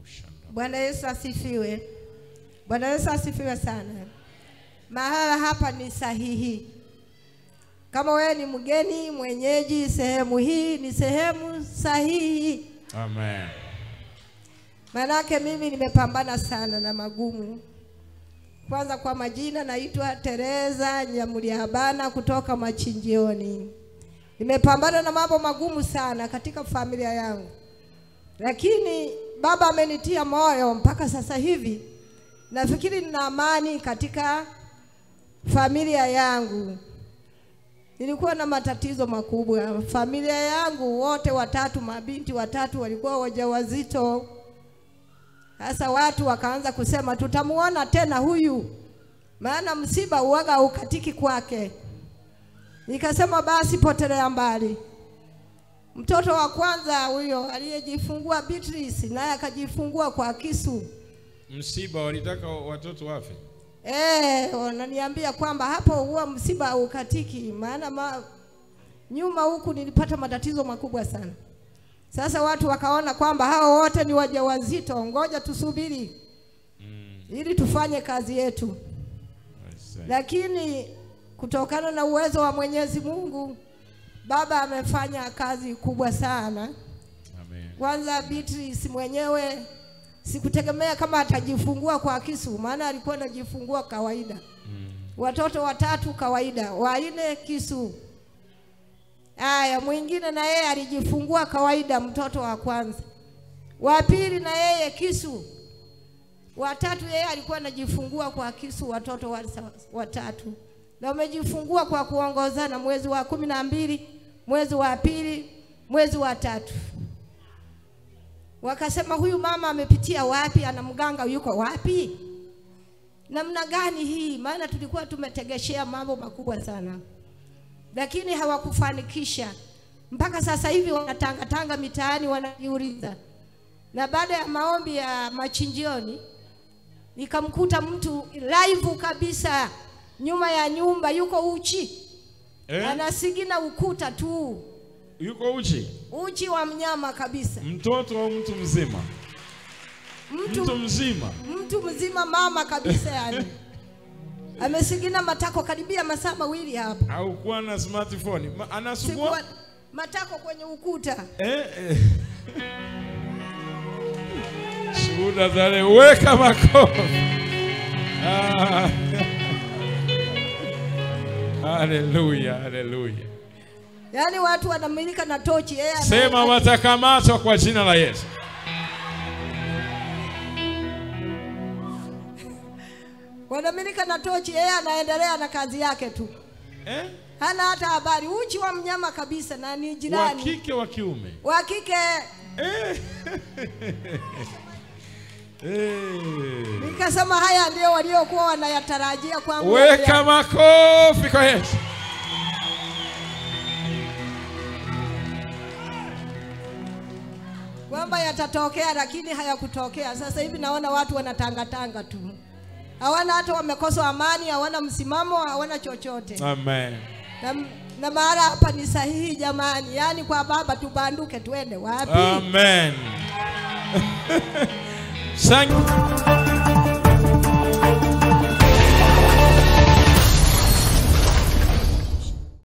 Bwana Yesu asifiwe. Bwana Yesu asifiwe sana. Mahala hapa ni sahihi. Kama wewe ni mgeni mwenyeji, sehemu hii ni sehemu sahihi. Amen. Manake mimi nimepambana sana na magumu. Kwanza kwa majina naitwa Teresa Nyamuliabana kutoka Machinjioni. Nimepambana na mambo magumu sana katika familia yangu, lakini Baba amenitia moyo mpaka sasa hivi nafikiri nina amani katika familia yangu. Nilikuwa na matatizo makubwa. Familia yangu wote watatu, mabinti watatu walikuwa wajawazito. Sasa watu wakaanza kusema tutamuona tena huyu, maana msiba uwaga ukatiki kwake. Nikasema basi potelea mbali. Mtoto wa kwanza huyo aliyejifungua Beatrice, naye akajifungua kwa kisu. Msiba walitaka watoto wafe. Eh, wananiambia kwamba hapo huwa msiba ukatiki, maana ma, nyuma huku nilipata matatizo makubwa sana. Sasa watu wakaona kwamba hao wote ni wajawazito, ngoja tusubiri ili tufanye kazi yetu. Lakini kutokana na uwezo wa Mwenyezi Mungu, Baba amefanya kazi kubwa sana. Amen. Kwanza Beatrice mwenyewe sikutegemea kama atajifungua kwa kisu, maana alikuwa anajifungua kawaida. Watoto watatu kawaida, wanne kisu. Aya, mwingine na yeye alijifungua kawaida, mtoto wa kwanza. Wa pili na yeye kisu. Watatu yeye alikuwa anajifungua kwa kisu, watoto wa- watatu, na wamejifungua kwa kuongozana, mwezi wa kumi na mbili, mwezi wa pili, mwezi wa tatu. Wakasema huyu mama amepitia wapi? Ana mganga yuko wapi? Namna gani hii? Maana tulikuwa tumetegeshea mambo makubwa sana, lakini hawakufanikisha. Mpaka sasa hivi wanatangatanga mitaani wanajiuliza. Na baada ya maombi ya machinjioni, nikamkuta mtu live kabisa nyuma ya nyumba, yuko uchi Eh? anasigina ukuta tu, Yuko uchi. uchi wa mnyama kabisa, Mtoto au mtu mzima? mtu Mtu mzima. mtu mzima mama kabisa yani amesigina matako karibia masaa mawili hapa Au kuwa na smartphone. Ma, anasugua. Sikuwa, matako kwenye ukuta Eh, eh. Shuhuda za leo. Weka makofi. Ah. Haleluya, haleluya. yaani watu wanamilika na tochi yeye ana- Sema watakamatwa kwa jina la Yesu. wanamilika na tochi yeye anaendelea na kazi yake tu Eh? hana hata habari uchi wa mnyama kabisa na ni Wa jirani kike wa kiume. wa kike Eh. Eh. nikasema haya ndio waliokuwa wanayatarajia kwangu Weka makofi kwa Yesu. kwamba yatatokea lakini hayakutokea. Sasa hivi naona watu wanatangatanga tu, hawana hata wamekosa amani, hawana msimamo, hawana chochote Amen. na, na mahala hapa ni sahihi jamani, yaani kwa baba tubanduke tuende wapi? Amen. Thank